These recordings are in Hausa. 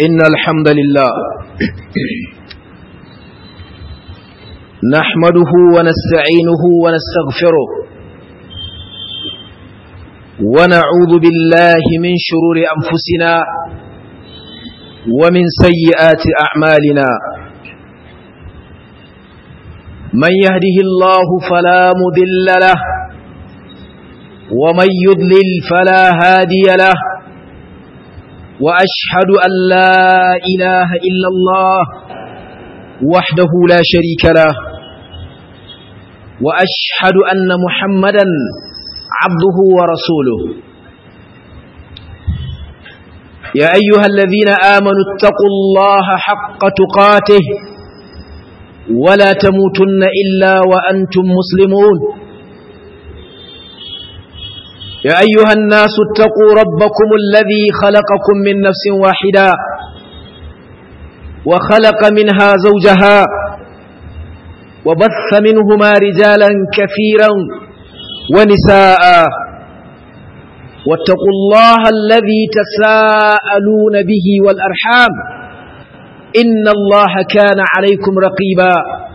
إن الحمد لله نحمده ونستعينه ونستغفره ونعوذ بالله من شرور أنفسنا ومن سيئات أعمالنا من يهده الله فلا مذل له ومن يضلل فلا هادي له وأشهد أن لا إله إلا الله وحده لا شريك له وأشهد أن محمدا عبده ورسوله يا أيها الذين آمنوا اتقوا الله حق تقاته ولا تموتن إلا وأنتم مسلمون يا أيها الناس اتقوا ربكم الذي خلقكم من نفس واحدة وخلق منها زوجها وبث منهما رجالا كثيرا ونساء واتقوا الله الذي تساءلون به والأرحام إن الله كان عليكم رقيبا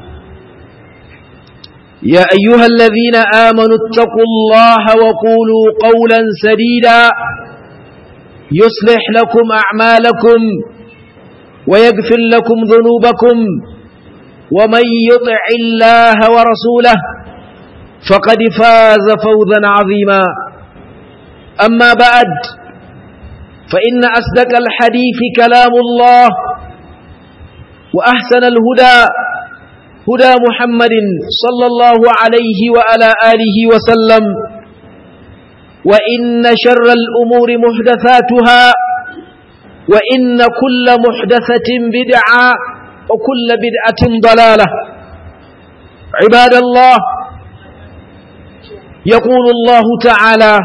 يا أيها الذين آمنوا اتقوا الله وقولوا قولا سديدا يصلح لكم أعمالكم ويغفر لكم ذنوبكم ومن يطع الله ورسوله فقد فاز فوزا عظيما أما بعد فإن أصدق الحديث كلام الله وأحسن الهدى هدى محمد صلى الله عليه وعلى آله وسلم وإن شر الأمور محدثاتها وإن كل محدثة بدعة وكل بدعة ضلالة عباد الله يقول الله تعالى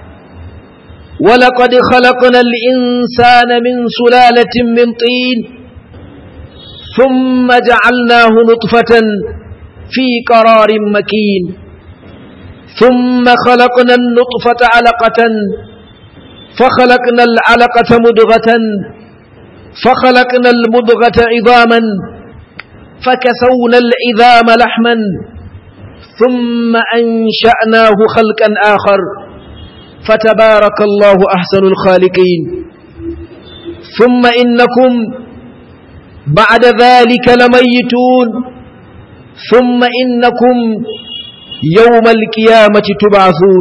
ولقد خلقنا الإنسان من سلالة من طين ثم جعلناه نطفة في قرار مكين ثم خلقنا النطفة علقة فخلقنا العلقة مدغة فخلقنا المدغة عظاما فكسونا العظام لحما ثم أنشأناه خلقا آخر فتبارك الله أحسن الخالقين ثم إنكم بعد ذلك لميتون ثم إنكم يوم القيامة تبعثون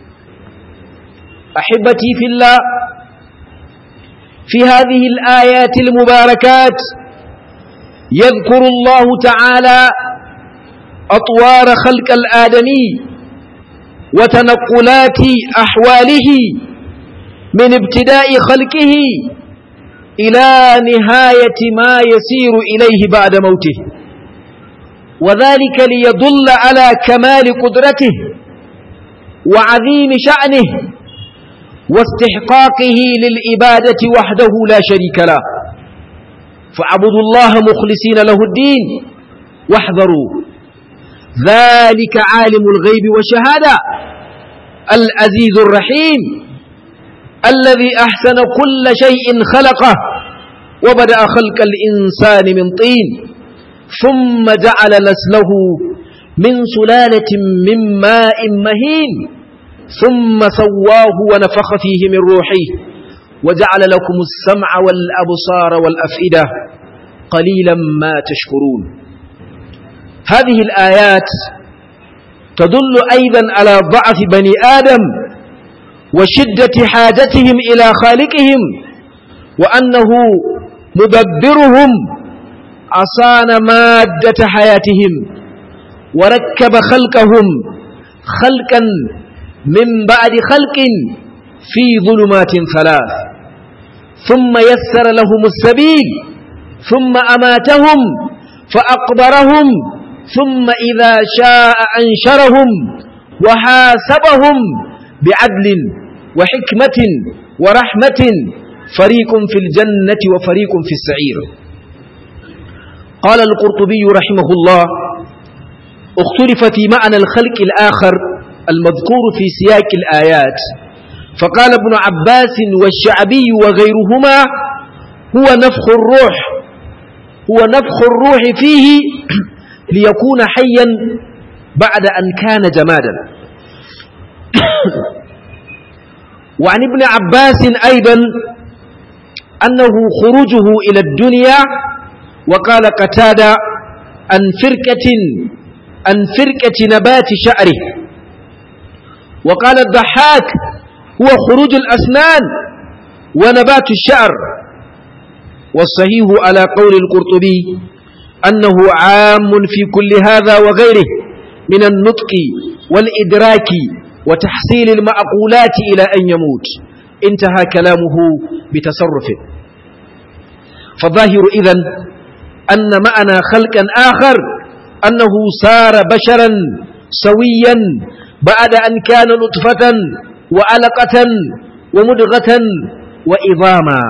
أحبتي في الله في هذه الآيات المباركات يذكر الله تعالى أطوار خلق الآدمي وتنقلات أحواله من ابتداء خلقه إلى نهاية ما يسير إليه بعد موته وذلك ليدل على كمال قدرته وعظيم شأنه واستحقاقه للإبادة وحده لا شريك له فاعبدوا الله مخلصين له الدين واحذروا ذلك عالم الغيب والشهادة العزيز الرحيم الذي أحسن كل شيء خلقه وبدأ خلق الإنسان من طين ثم جعل نسله من سلالة من ماء مهين ثم سواه ونفخ فيه من روحه وجعل لكم السمع والأبصار والأفئدة قليلا ما تشكرون هذه الآيات تدل أيضا على ضعف بني آدم وشدة حاجتهم إلى خالقهم وأنه مدبرهم أصان مادة حياتهم وركب خلقهم خلقا من بعد خلق في ظلمات ثلاث ثم يسر لهم السبيل ثم أماتهم فأقبرهم ثم إذا شاء أنشرهم وحاسبهم بعدل وحكمة ورحمة فريق في الجنة وفريق في السعير قال القرطبي رحمه الله اختلف في معنى الخلق الآخر المذكور في سياق الآيات فقال ابن عباس والشعبي وغيرهما هو نفخ الروح هو نفخ الروح فيه ليكون حيا بعد أن كان جمادا وعن ابن عباس أيضا أنه خروجه إلى الدنيا وقال قتادة عن فرقة عن فرقة نبات شعره وقال الضحاك هو خروج الأسنان ونبات الشعر والصحيح على قول القرطبي أنه عام في كل هذا وغيره من النطق والإدراك وتحصيل المعقولات إلى أن يموت انتهى كلامه بتصرفه فالظاهر إذن أن معنى خلقا آخر أنه صار بشرا سويا بعد أن كان نطفة وعلقة ومدغة وإظاما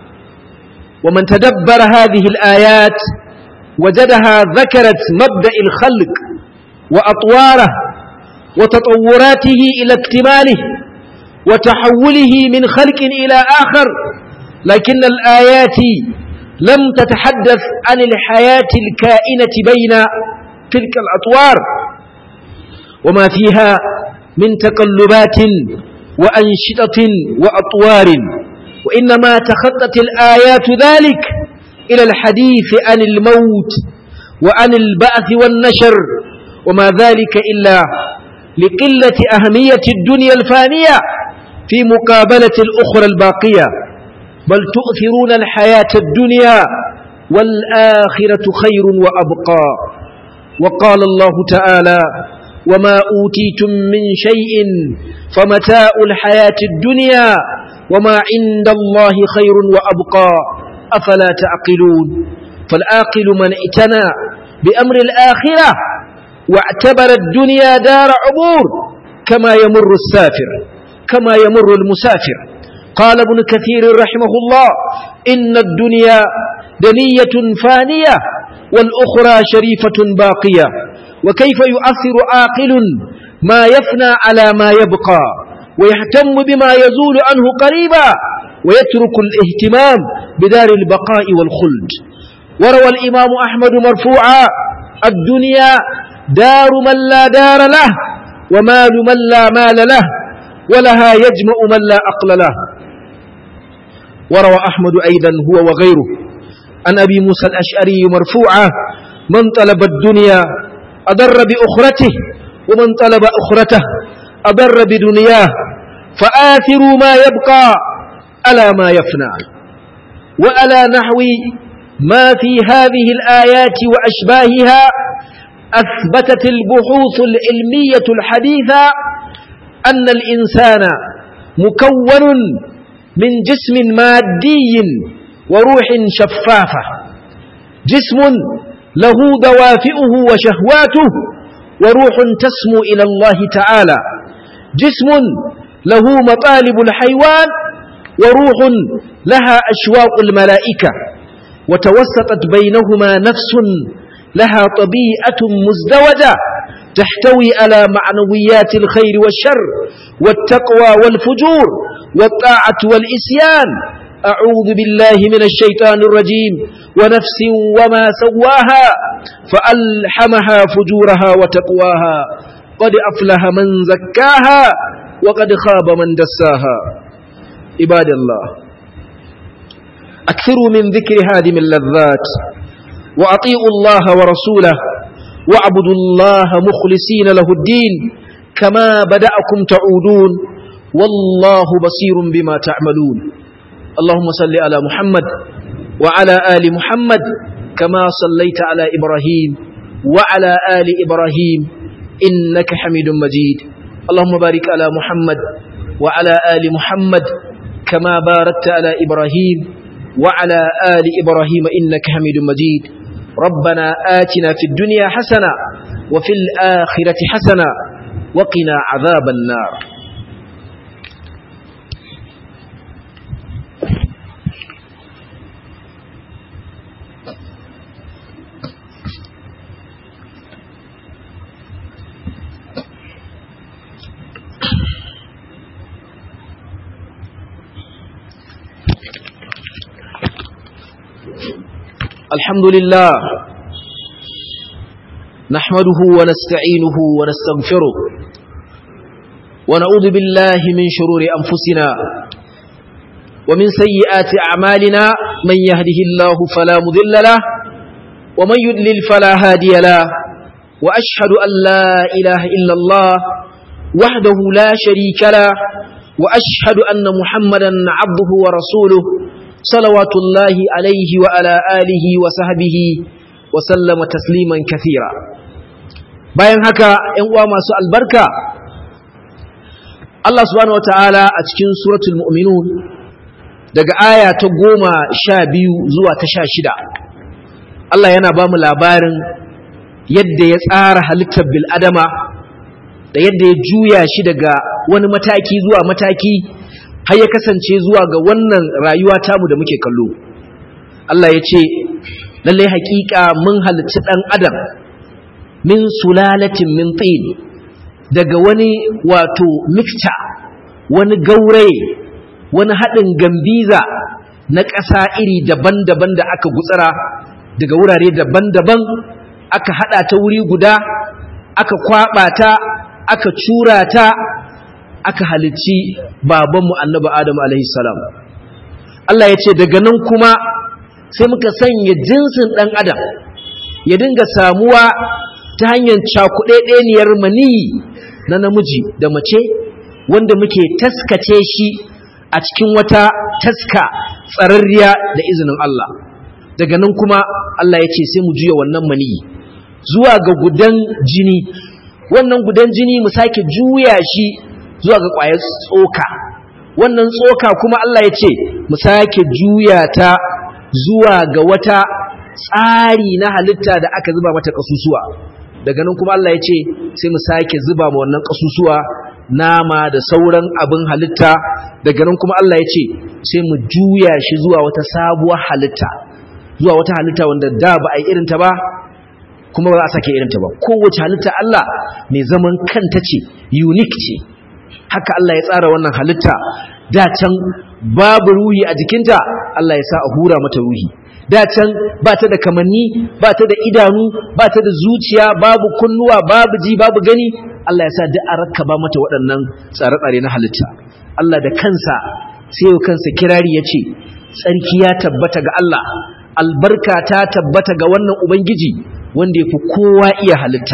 ومن تدبر هذه الآيات وجدها ذكرت مبدأ الخلق وأطواره وتطوراته إلى اكتماله وتحوله من خلق إلى آخر لكن الآيات لم تتحدث عن الحياة الكائنة بين تلك الأطوار وما فيها من تقلبات وأنشطة وأطوار وإنما تخطت الآيات ذلك إلى الحديث عن الموت وعن البعث والنشر وما ذلك إلا لقلة أهمية الدنيا الفانية في مقابلة الأخرى الباقية بل تؤثرون الحياة الدنيا والآخرة خير وأبقى وقال الله تعالى وما أوتيتم من شيء فمتاع الحياة الدنيا وما عند الله خير وأبقى أفلا تعقلون فالآقل من ائتنى بأمر الآخرة واعتبر الدنيا دار عبور كما يمر السافر كما يمر المسافر قال ابن كثير رحمه الله إن الدنيا دنية فانية والأخرى شريفة باقية وكيف يؤثر عاقل ما يفنى على ما يبقى ويهتم بما يزول عنه قريبا ويترك الاهتمام بدار البقاء والخلد وروى الإمام أحمد مرفوعا الدنيا دار من لا دار له ومال من لا مال له ولها يجمع من لا أقل له وروى أحمد أيضا هو وغيره عن أبي موسى الأشعري مرفوعا من طلب الدنيا أضر بأخرته ومن طلب أخرته أضر بدنياه فآثروا ما يبقى على ما يفنى وعلى نحو ما في هذه الآيات وأشباهها أثبتت البحوث العلمية الحديثة أن الإنسان مكون من جسم مادي وروح شفافة جسم له دوافئه وشهواته وروح تسمو إلى الله تعالى جسم له مطالب الحيوان وروح لها أشواق الملائكة وتوسطت بينهما نفس لها طبيعة مزدوجة تحتوي على معنويات الخير والشر والتقوى والفجور والطاعة والإسيان أعوذ بالله من الشيطان الرجيم ونفس وما سواها فألحمها فجورها وتقواها قد أفلح من زكاها وقد خاب من دساها عباد الله أكثروا من ذكر هذه اللذات وأطيعوا الله ورسوله واعبدوا الله مخلصين له الدين كما بدأكم تعودون والله بصير بما تعملون اللهم صل على محمد وعلى آل محمد كما صليت على إبراهيم وعلى آل إبراهيم إنك حميد مجيد اللهم بارك على محمد وعلى آل محمد كما باركت على إبراهيم وعلى آل إبراهيم إنك حميد مجيد ربنا آتنا في الدنيا حسنة وفي الآخرة حسنة وقنا عذاب النار الحمد لله نحمده ونستعينه ونستغفره ونعوذ بالله من شرور أنفسنا ومن سيئات أعمالنا من يهده الله فلا مذل له ومن يدلل فلا هادي له وأشهد أن لا إله إلا الله وحده لا شريك له وأشهد أن محمدا عبده ورسوله صلوات الله عليه وعلى آله وصحبه وسلم تسليما كثيرا bayan haka ‘yan uwa masu albarka Allah subhanahu wata'ala a cikin suratul mu'minun daga aya ta goma sha biyu zuwa ta sha shida Allah yana ba mu labarin yadda ya tsara halittar bil'adama da yadda ya juya shi daga wani mataki zuwa mataki har ya kasance zuwa ga wannan rayuwa tamu da muke kallo Allah ya ce lallai hakika mun halicci ɗan adam min sulalatin min tin daga wani wato mixture wani gauraye wani haɗin gambiza na ƙasa iri daban-daban da aka gutsara daga wurare daban-daban aka haɗa ta wuri guda aka kwaɓa ta aka cura ta aka halicci babanmu annabi Adam alaihi salam Allah ya ce daga nan kuma sai muka sanya jinsin ɗan adam ya dinga samuwa ta hanyar cakuɗeɗeniyar maniyi na namiji da mace wanda muke taskace shi a cikin wata taska tsararriya da izinin Allah daga nan kuma Allah ya ce sai mu juya wannan maniyi zuwa ga gudan jini wannan gudan jini mu sake juya shi zuwa ga ƙwayar tsoka wannan tsoka kuma Allah ya ce mu sake juya ta zuwa ga wata tsari na halitta da aka zuba mata ƙasusuwa daga nan kuma Allah ya ce sai mu sake zuba ma wannan ƙasusuwa nama da sauran abin halitta daga nan kuma Allah ya ce sai mu juya shi zuwa wata sabuwar halitta zuwa wata halitta wanda da ba a yi irinta ba kuma ba za a sake irinta ba kowace halitta Allah mai zaman kanta ce unique ce haka Allah ya tsara wannan halitta da can babu ruhi a jikinta Allah ya sa a hura mata ruhi da can ba ta da kamanni ba ta da idanu ba ta da zuciya babu kunnuwa babu ji babu gani Allah ya sa duk a rakkaba mata waɗannan tsare-tsare na halitta Allah da kansa sai yau kansa kirari ya ce tsarki ya tabbata ga Allah albarka ta tabbata ga wannan ubangiji wanda ya fi kowa iya halitta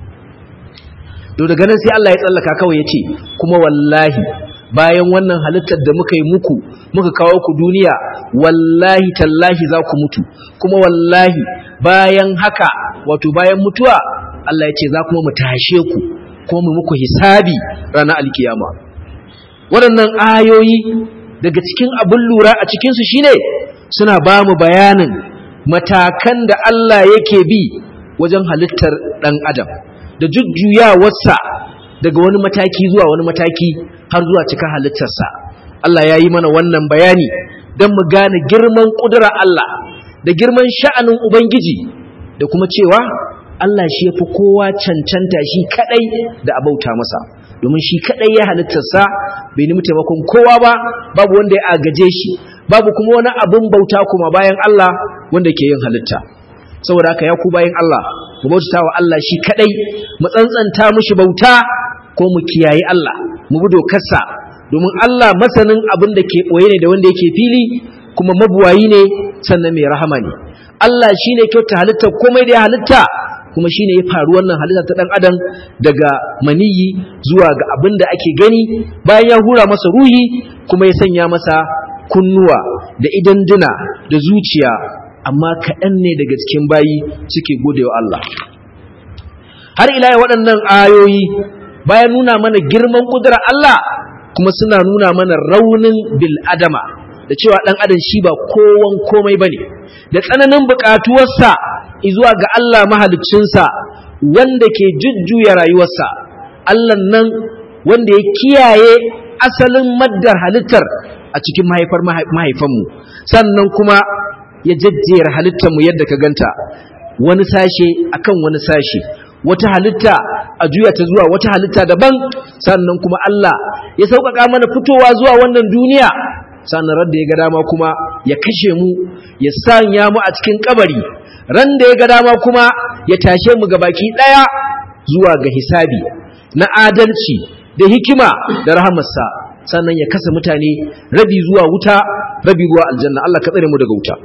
to daga nan sai Allah ya tsallaka kawai ya ce kuma wallahi bayan wannan halittar da muka yi muku muka kawo ku duniya wallahi tallahi za ku mutu kuma wallahi bayan haka wato bayan mutuwa Allah ya ce za kuma mu tashe ku kuma mu muku hisabi ranar alkiyama waɗannan ayoyi daga cikin abin lura a cikinsu shine suna ba mu bayanin matakan da Allah yake bi wajen halittar ɗan adam da jujjuyawarsa daga wani mataki zuwa wani mataki har zuwa cika halittarsa Allah ya yi mana wannan bayani don mu gane girman ƙudura Allah da girman sha'anin Ubangiji da kuma cewa Allah shi ya fi kowa cancanta shi kaɗai da abauta masa domin shi kaɗai ya halittarsa bai nemi taimakon kowa ba babu wanda ya agaje shi babu kuma wani abin bauta kuma bayan Allah wanda ke yin halitta saboda haka ya ku bayan Allah mu bauta wa Allah shi kadai mu tsantsanta mushi bauta ko mu kiyaye Allah mu bi dokarsa domin Allah masanin abin da ke boye ne da wanda yake fili kuma mabuwayi ne sannan mai rahama ne Allah shine kyauta halitta komai da ya halitta kuma shine ya faru wannan halitta ta dan adam daga maniyi zuwa ga abin da ake gani bayan ya hura masa ruhi kuma ya sanya masa kunnuwa da idanduna da zuciya amma kaɗan ne daga cikin bayi suke gode wa Allah har ila waɗannan ayoyi bayan nuna mana girman ƙudurar Allah kuma suna nuna mana raunin bil'adama da cewa ɗan adam shi ba kowan komai ba ne da tsananin buƙatuwarsa zuwa ga Allah mahaliccinsa wanda ke jujjuya rayuwarsa Allah nan wanda ya kiyaye asalin maddar halittar a cikin mahaifar mahaifanmu sannan kuma ya jajjera halittarmu yadda ka ganta wani sashe akan wani sashe wata halitta a juya ta zuwa wata halitta daban sannan kuma Allah ya sauƙaƙa mana fitowa zuwa wannan duniya sannan radda ya ga dama kuma ya kashe mu ya sanya mu a cikin kabari ran da ya ga dama kuma ya tashe mu baki daya zuwa ga hisabi na adalci da hikima da rahamarsa sannan ya kasa mutane rabi zuwa wuta rabi zuwa aljanna Allah ka tsare mu daga wuta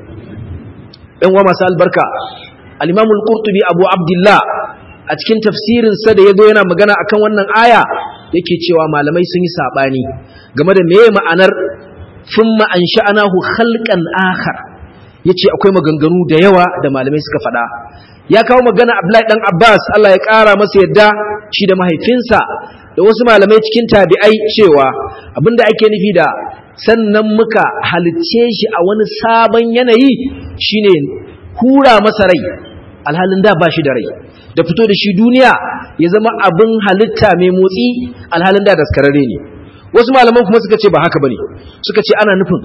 ɗan uwa masu albarka al-Imam al-Qurtubi Abu Abdullah a cikin tafsirin sa da yazo yana magana akan wannan aya yake cewa malamai sun yi sabani game da meye ma'anar thumma ansha'nahu khalqan akhar yace akwai maganganu da yawa da malamai suka faɗa ya kawo magana Abdullahi dan Abbas Allah ya ƙara masa yadda shi da mahaifinsa da wasu malamai cikin tabi'ai cewa abinda ake nufi da sannan muka halicce shi a wani sabon yanayi shine hura masa rai alhalin da ba shi da rai da fito da shi duniya ya zama abin halitta mai motsi alhalin da daskararre ne wasu malaman kuma suka ce ba haka bane suka ce ana nufin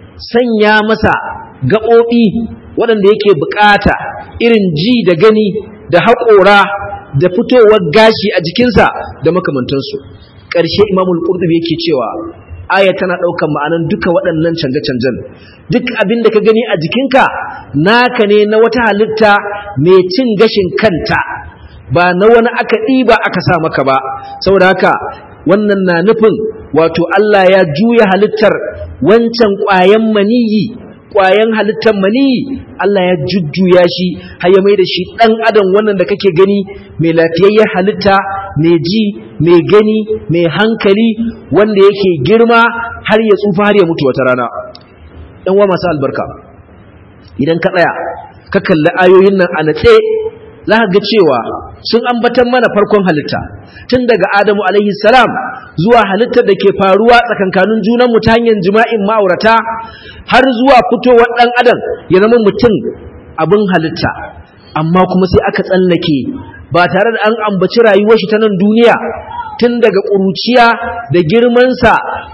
sanya masa gaɓoɓi waɗanda yake bukata irin ji da gani da haƙora da fitowar gashi a jikinsa da makamantansu ƙarshe imamul qurtubi yake cewa aya tana ɗaukan ma'anan duka waɗannan canje-canjen duk abin da ka gani a jikinka naka ne na wata halitta mai cin gashin kanta ba na wani aka ɗiba aka sa maka ba saboda haka wannan na nufin wato Allah ya juya halittar wancan ƙwayan maniyi ƙwayan halittar maniyi Allah ya jujjuya shi har ya mai da shi ɗan adam wannan da kake gani mai lafiyayyen halitta mai ji mai gani mai hankali wanda yake girma har ya tsufa har ya mutu wata rana ɗan wa masu albarka idan ka tsaya ka kalli ayoyin nan a natse za ka ga cewa sun ambatan mana farkon halitta tun daga adamu alaihi salam zuwa halittar da ke faruwa tsakankanin junanmu ta hanyar jima'in ma'aurata har zuwa fitowar ɗan adam ya zama mutum abin halitta amma kuma sai aka tsallake ba tare da an ambaci rayuwar shi ta nan duniya tun daga ƙuruciya da girmansa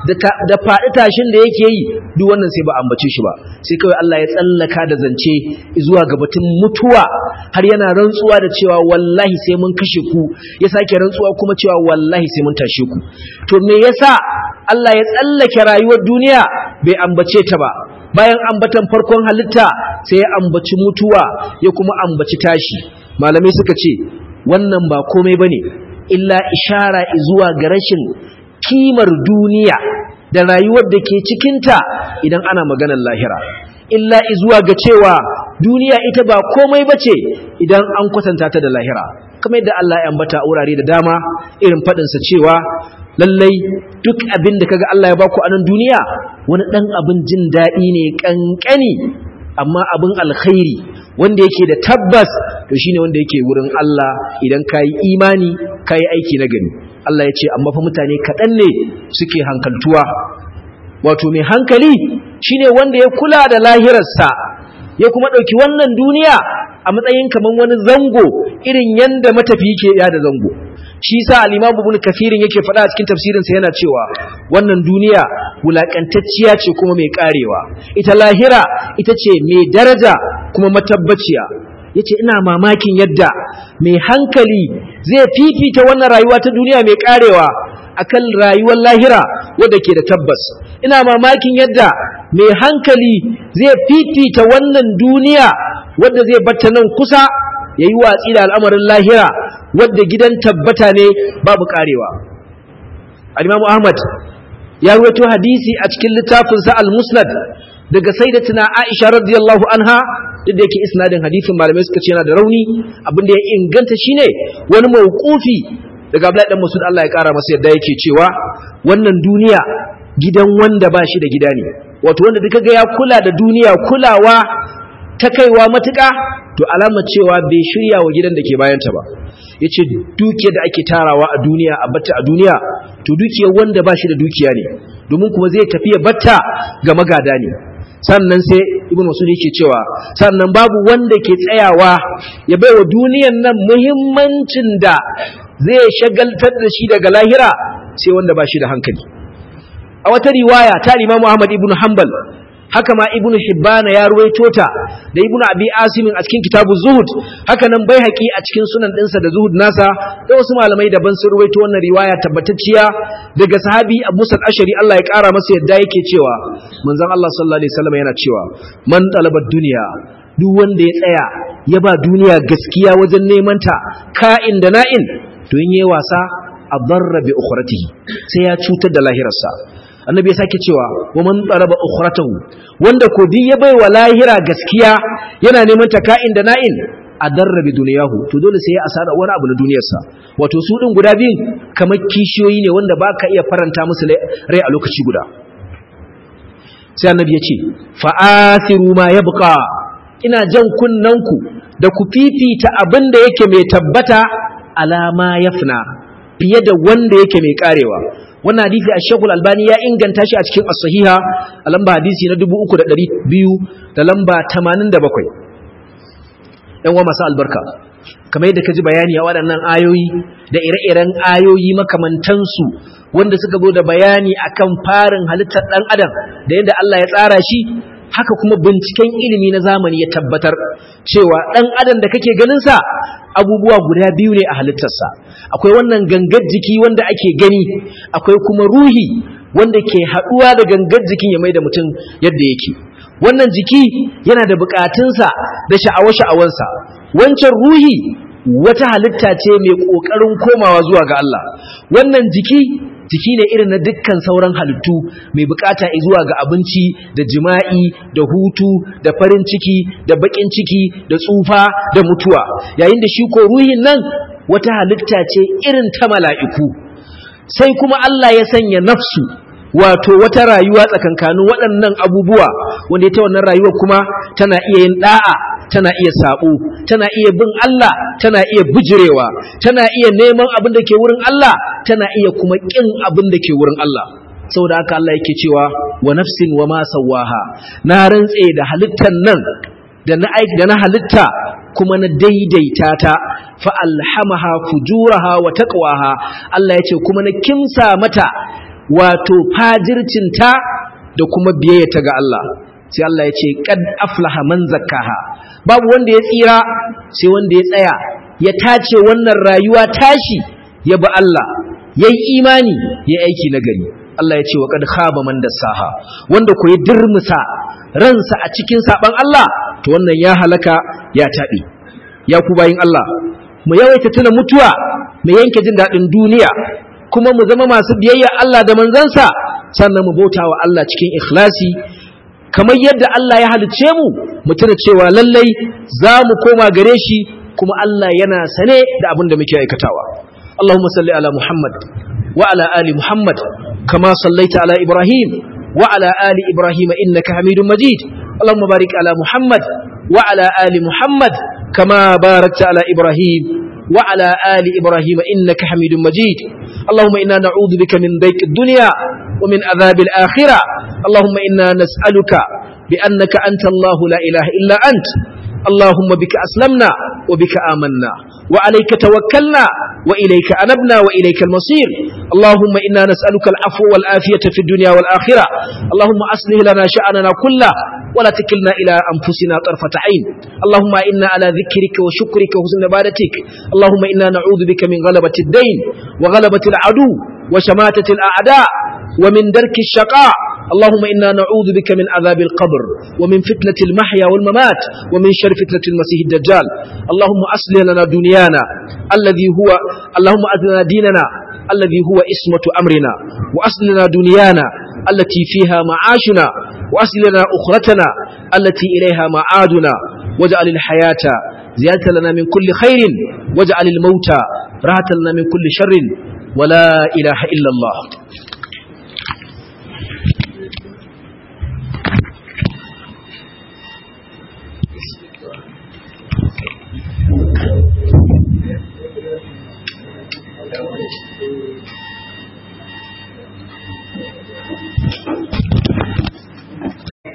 da faɗi tashin da yake yi duk wannan sai ba ambace shi ba sai kawai Allah ya tsallaka da zance zuwa ga batun mutuwa har yana rantsuwa da cewa wallahi sai mun kashe ku ya sake rantsuwa kuma cewa wallahi sai mun tashe ku to me yasa Allah ya tsallake rayuwar duniya bai ambace ta ba bayan ambatan farkon halitta sai ya ambaci mutuwa ya kuma ambaci tashi malamai suka ce wannan ba komai bane illa ishara zuwa ga rashin kimar duniya da rayuwar da ke cikinta idan ana maganar lahira illa zuwa ga cewa duniya ita ba komai bace idan an kwatanta ta da lahira kamar yadda Allah ya ambata a wurare da dama irin faɗinsa cewa lallai duk abin da kaga Allah ya baku a nan duniya wani ɗan abin jin daɗi ne ƙanƙani amma abin alkhairi wanda yake da tabbas to shine wanda yake wurin Allah idan kayi imani kayi aiki na gani Allah ya ce amma fa mutane kaɗan ne suke hankaltuwa wato mai hankali shine wanda ya kula da lahirarsa ya kuma ɗauki wannan duniya a matsayin kamar wani zango irin yanda matafi ke ya da zango shi sa al-Imam Ibn Kathirin yake faɗa a cikin tafsirinsa yana cewa wannan duniya wulakantacciya ce kuma mai karewa ita lahira ita ce mai daraja kuma matabbaciya yace ina mamakin yadda mai hankali zai fifita wannan rayuwa ta duniya mai karewa akan rayuwar lahira wadda ke da tabbas ina mamakin yadda mai hankali zai fifita wannan duniya wadda zai batta nan kusa ya yi watsi da al'amarin lahira wadda gidan tabbata ne babu karewa al-imamu ahmad ya ruwaito hadisi a cikin littafinsa al-musnad daga sayyidatina aisha radiyallahu anha duk da yake isnadin hadisin malamai suka ce yana da rauni abinda ya inganta shine wani mawqufi daga Abdullahi dan Mas'ud Allah ya kara masa yadda yake cewa wannan duniya gidan wanda ba shi da gida ne wato wanda duka ga ya kula da duniya kulawa ta kaiwa matuƙa to alama cewa bai shirya wa gidan da ke bayanta ba yace dukiyar da ake tarawa a duniya a batta a duniya to dukiyar wanda ba shi da dukiya ne domin kuma zai tafi ya batta ga magada ne sannan sai ibn masud yake cewa sannan babu wanda ke tsayawa ya baiwa duniyan nan muhimmancin da zai shagaltar da shi daga lahira sai wanda ba shi da hankali a wata riwaya ta Imam Ahmad ibn Hanbal haka ma ibnu hibbana ya ruwaito ta da ibnu abi asim a cikin kitabu zuhud haka nan baihaqi a cikin sunan dinsa da zuhud nasa da wasu malamai daban sun ruwaito wannan riwaya tabbatacciya daga sahabi abu musa ashari Allah ya kara masa yadda yake cewa manzon Allah sallallahu alaihi wasallam yana cewa man talaba duniya duk wanda ya tsaya ya ba duniya gaskiya wajen neman ta ka'in da na'in to in yayi wasa adarra bi ukhratihi sai ya cutar da lahirarsa annabi ya sake cewa wa man talaba ukhratahu wanda ko din ya baiwa lahira gaskiya yana neman ta ka'in da na'in adarra bi duniyahu to dole sai ya asara wani abu na duniyarsa wato su din guda biyun kamar kishiyoyi ne wanda baka iya faranta musu rai a lokaci guda sai annabi ya ce fa'athiru ma yabqa ina jan kunnanku da ku fifita abin da yake mai tabbata alama yafna fiye da wanda yake mai karewa wannan hadisi a shekul albani ya inganta shi a cikin as-sahiha a lamba hadisi na 3200 da lamba 87 yan wa masu albarka kamar yadda ka ji bayani a waɗannan ayoyi da ire-iren ayoyi makamantansu wanda suka zo da bayani akan farin halittar ɗan adam da yadda Allah ya tsara shi haka kuma binciken ilimi na zamani ya tabbatar cewa ɗan adam da kake ganinsa abubuwa guda biyu ne a halittarsa akwai wannan gangar jiki wanda ake gani akwai kuma ruhi wanda ke haɗuwa da gangar jikin ya mai da mutum yadda yake wannan jiki yana da buƙatunsa da sha'awa-sha'awansa wancan ruhi wata halitta ce mai ƙoƙarin komawa zuwa ga Allah wannan jiki jiki ne irin na dukkan sauran halittu mai bukata zuwa ga abinci da jima'i da hutu da farin ciki da bakin ciki da tsufa da mutuwa yayin da shi ko ruhin nan wata halitta ce irin ta mala'iku sai kuma Allah ya sanya nafsu wato wata rayuwa tsakankanin waɗannan abubuwa wanda ita wannan rayuwa kuma tana iya yin da'a tana iya sabo tana iya bin Allah tana iya bijirewa tana iya neman abin da ke wurin Allah tana iya kuma kin abin da ke wurin Allah saboda haka Allah yake cewa wa nafsin wa ma sawaha na rantse da halittan nan da na aiki da na halitta kuma na daidaita ta fa alhamaha fujuraha wa taqwaha Allah yace kuma na kimsa mata wato fajircinta da kuma biyayyata ga Allah sai Allah ya ce kad aflaha man zakkaha babu wanda ya tsira sai wanda ya tsaya ya tace wannan rayuwa tashi ya bi Allah yayi imani ya aiki na gari Allah ya ce wa kad khaba man dassaha wanda ko ya dirmusa ransa a cikin saban Allah to wannan ya halaka ya tabi ya ku bayin Allah mu yawaita tuna mutuwa mu yanke jin dadin duniya kuma mu zama masu biyayya Allah da manzansa sannan mu bauta wa Allah cikin ikhlasi kamar yadda Allah ya halice mu mu tuna cewa lallai za mu koma gare shi kuma Allah yana sane da abin da muke aikatawa Allahumma salli ala Muhammad wa ala ali Muhammad kama sallaita ala Ibrahim wa ala ali Ibrahim innaka Hamidum Majid Allahumma barik ala Muhammad wa ala ali Muhammad kama barakta ala Ibrahim وعلى آل إبراهيم إنك حميد مجيد اللهم إنا نعوذ بك من ضيق الدنيا ومن عذاب الآخرة اللهم إنا نسألك بأنك أنت الله لا إله إلا أنت اللهم بك أسلمنا وبك آمنا وعليك توكلنا وإليك أنبنا وإليك المصير اللهم إنا نسألك العفو والآفية في الدنيا والآخرة اللهم أصلح لنا شأننا كله ولا تكلنا إلى أنفسنا طرفة عين اللهم إنا على ذكرك وشكرك وحسن عبادتك اللهم إنا نعوذ بك من غلبة الدين وغلبة العدو وشماتة الأعداء ومن درك الشقاء اللهم إنا نعوذ بك من عذاب القبر ومن فتنة المحيا والممات ومن شر فتنة المسيح الدجال اللهم أصلح لنا دنيانا الذي هو اللهم أدنا ديننا الذي هو اسمة أمرنا وأصل لنا دنيانا التي فيها معاشنا وأصل لنا أخرتنا التي إليها معادنا واجعل الحياة زيادة لنا من كل خير واجعل الموت راحة لنا من كل شر ولا إله إلا الله